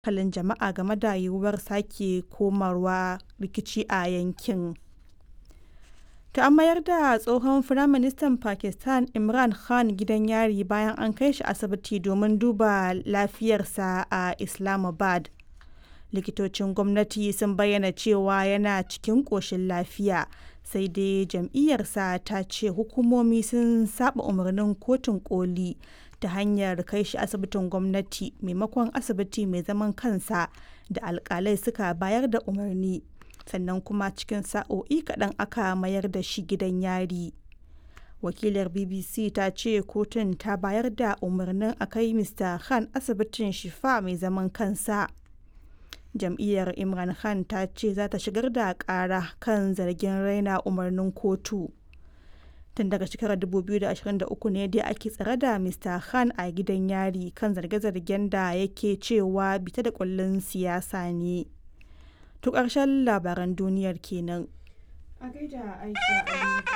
hankalin jama'a game da yiwuwar sake komawa rikici a yankin. Ta an mayar da tsohon Firaministan Pakistan Imran Khan gidan yari bayan an kai shi asibiti domin duba lafiyarsa a Islamabad. Likitocin gwamnati sun bayyana cewa yana cikin ƙoshin lafiya, sai dai jam'iyyarsa ta ce hukumomi sun saba umarnin kotun koli ta hanyar kai shi asibitin gwamnati maimakon asibiti mai zaman kansa da alkalai suka bayar da umarni. sannan kuma cikin sa'o'i kaɗan aka mayar da shi gidan yari. Wakilar BBC ta ce kotun ta bayar da umarnin a kai Mr. Khan asibitin Shifa mai zaman kansa. Jam'iyyar Imran Khan ta ce za ta shigar da ƙara kan zargin raina umarnin kotu. Tun daga shekarar 2023 ne dai ake tsare da Mr. Khan a gidan yari kan zarge-zargen da yake cewa bita da kullun siyasa ne. To ƙarshen labaran duniyar kenan. A gaida Aisha Ali.